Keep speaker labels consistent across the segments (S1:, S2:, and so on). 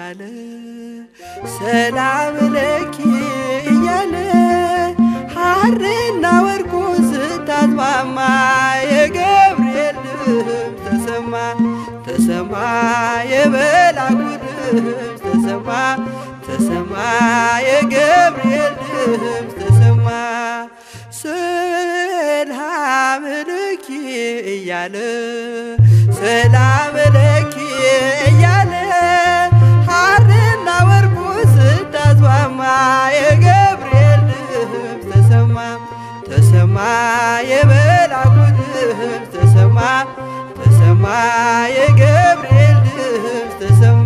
S1: እያለ ሰላም ለኪ እያለ ሐርና ወርቁን ስታስማማ የገብርኤል ድምፅ ተሰማ ተሰማ የመልአኩ ድምፅ ተሰማ ተሰማ የገብርኤል ድምፅ ተሰማ ሰላም ለኪ እያለ ሰላም ለኪ እያለ ሐርና ወርቁ ስታስማማ የገብርኤል ድምፅ ተሰማ ተሰማ የመልአኩ ድምፅ ተሰማ ተሰማ የገብርኤል ድምፅ ተሰማ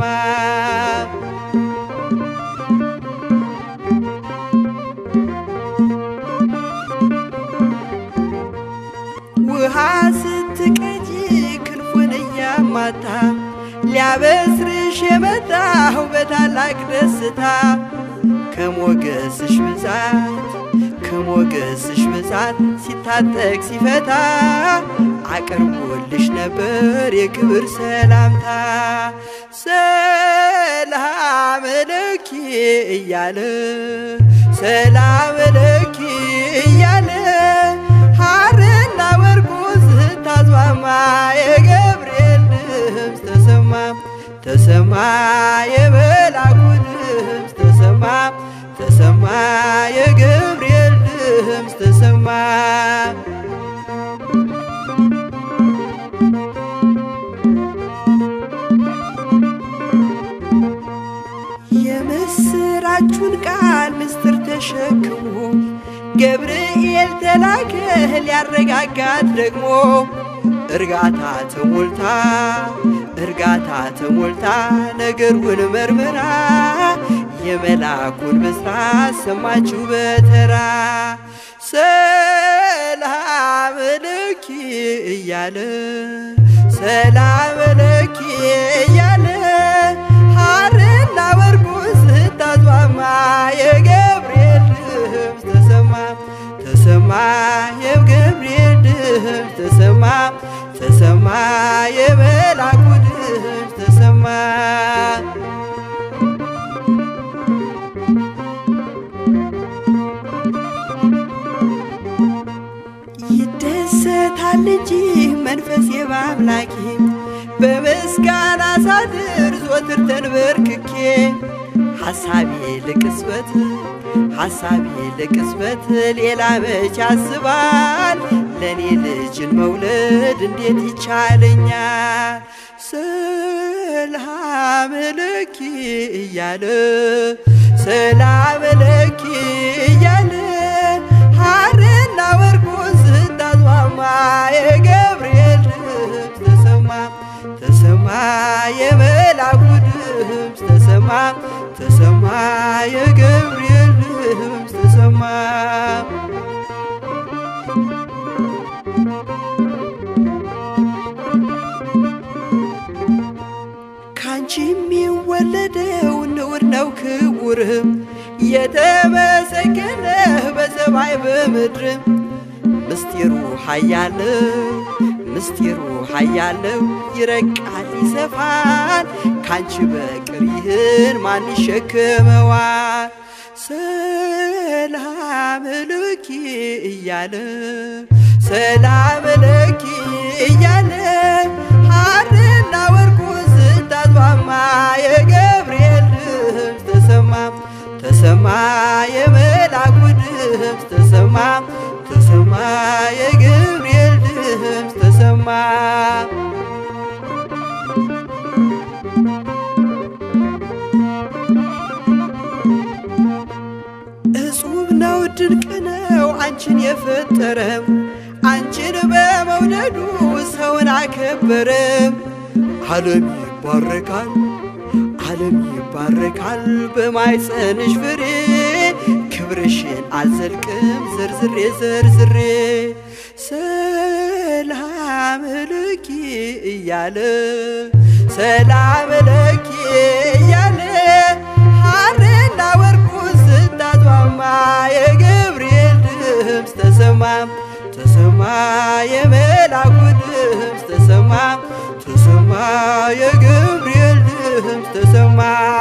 S1: ውሃ ስትቀጂ ክንፉን እያማታ ሊያበስርሽ የመጣው በታላቅ ደስታ ከሞገስሽ ብዛት ከሞገስሽ ብዛት ሲታጠቅ ሲፈታ አቅርቦልሽ ነበር የክብር ሰላምታ ሰላም ለኪ እያለ ሰላም ለኪ እያለ ሐርና ወርቁ ስታስማማ የገብርኤል ድምፅ ተሰማ ተሰማ የመልአኩ ድምፅ ተሰማ ተሰማ የገብርኤል ድምፅ ተሰማ የምስራቹን ቃል ምስጢር ተሸክሞ ገብርኤል ተላከ ሊያረጋጋት ደግሞ እርጋታ ተሞልታ እርጋታ ተሞልታ ነገሩን መርምራ የመልአኩን ብስራት ሰማችሁ በተራ ሰላም ለኪ እያለ ሰላም ለኪ እያለ ሐርና ወርቁ ስታስማማ የገብርኤል ድምፅ ተሰማ ተሰማ የገብርኤል ድምፅ ተሰማ ተሰማ የመልአኩ ድምፅ ተሰማ ይደሰታል እንጂ መንፈስ የባምላኬ በምስጋና ሳድር ዞትር ተንበርክኬ ሐሳቤ ለቅጽበት ሐሳቤ ለቅጽበት ሌላ መች ያስባል ለእኔ ልጅን መውለድ እንዴት ይቻለኛል? ሰላም ለኪ እያለ ሰላም ለኪ እያለ ሐርና ወርቁን ስታስማማ የገብርኤል ድምፅ ተሰማ ተሰማ የመልአኩ ድምፅ ተሰማ ተሰማ የገብርኤል ድምፅ ተሰማ ካንቺ የሚወለደው ንዑድ ነው ክቡርም የተመሰገነ በሰማይ በምድርም ምስጢሩ ኃያለው ምስጢሩ ኃያለው ይረቃል ይሰፋል ካንቺ በቅር ይህን ማን ይሸክመዋል? ሰላም ለኪ እያለ ሰላም ለኪ እያለ ሐርና ወርቁ ስታስማማ የገብርኤል ድምፅ ተሰማ ተሰማ የመልአኩ ድምፅ ተሰማ ተሰማ የገብርኤል ድምፅ ተሰማ እጹብ ነው ድንቅ ነው አንቺን የፈጠረም አንቺን በመውደዱ ሰውን አከበረም። ዓለም ይባረካል ዓለም ይባረካል በማይጸንሽ ፍሬ ክብርሽን አልዘልቅም ዘርዝሬ ዘርዝሬ ሰላም ለኪ እያለ ሰላም ለኪ እያለ ሐርና ወርቁ ስታስማማ የገብርኤል ድምፅ ተሰማ ተሰማ የመልአኩ ድምፅ ተሰማ ተሰማ የገብርኤል ድምፅ ድምፅ ተሰማ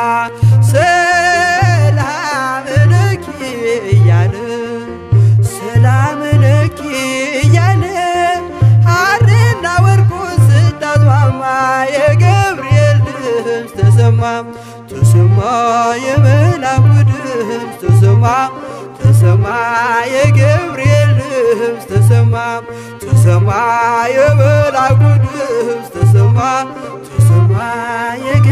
S1: ሰላም ለኪ እያለ ሰላም ለኪ እያለ ሐርና ወርቁን ስታስማማ የገብርኤል ድምፅ ተሰማ ተሰማ የመላኩ ድምፅ ተሰማ ተሰማ የገብርኤል ድምፅ ተሰማ ተሰማ የመላኩ ድምፅ ተሰማ ተሰማ